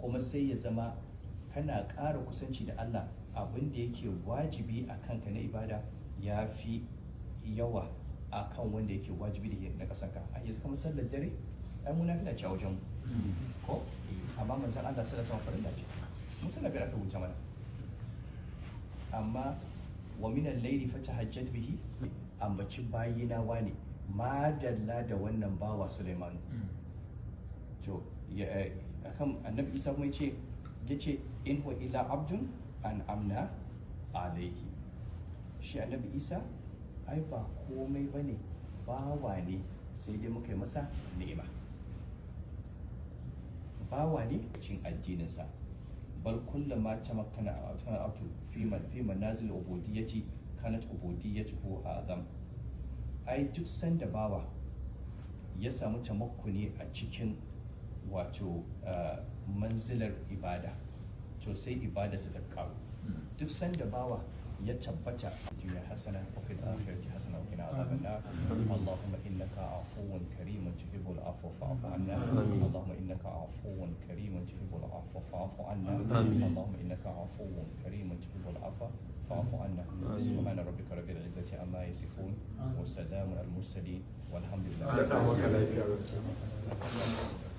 kuma sai ya zama kana ƙara kusanci da Allah abin da yake wajibi a kanka na ibada ya fi yawa a kan wanda yake wajibi da ke na ƙasanka a yanzu kamar sallar dare ai mu nafila ce a wajen ko amma manzon Allah sallallahu alaihi wasallam farilla ce mun sallar biyar aka wuce mana amma wa min al-layli fatahajjat bihi ambaci bayina wane madalla da wannan bawa Sulaiman to ya akan annabi Isa kuma yace yace in huwa illa abdun an amna alaihi shi annabi Isa ai ba komai bane bawa ne sai dai muka yi masa ni'ima bawa ne cin addininsa bal kullama tamakkana tana abdu fi man fi manazil ubudiyyati kanat ubudiyyatuhu azam ai duk sanda bawa ya samu tamakkuni a cikin wato uh, manzilar ibada to sai ibadarsa ta karu duk sanda bawa ya tabbata duniya hasana wa fil akhirati hasana wa qina adhaban nar allahumma innaka afuwun karimun tuhibbul afwa fa'fu anna allahumma innaka afuwun karimun tuhibbul afwa fa'fu anna allahumma innaka afuwun karimun tuhibbul afwa fa'fu anna subhana rabbika rabbil izzati amma yasifun wa salamun al mursalin walhamdulillah Allah ta maka lafiya